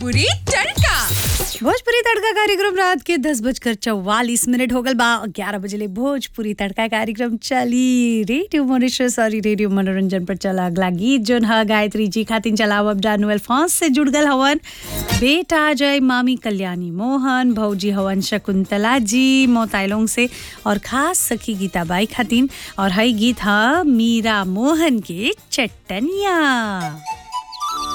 भोजपुरी तड़का भोजपुरी तड़का कार्यक्रम रात के दस बजकर चौवालीस मिनट हो गल बा ग्यारह बजे ले भोजपुरी तड़का कार्यक्रम चली रेडियो मॉरिशस और रेडियो मनोरंजन पर चला अगला गीत जोन ह गायत्री जी खातिन चलाव अब डानुअल फॉन्स से जुड़ गल हवन बेटा जय मामी कल्याणी मोहन भौजी हवन शकुंतला जी मोताइलोंग से और खास सखी गीताबाई खातिन और हई गीत ह मीरा मोहन के चट्टनिया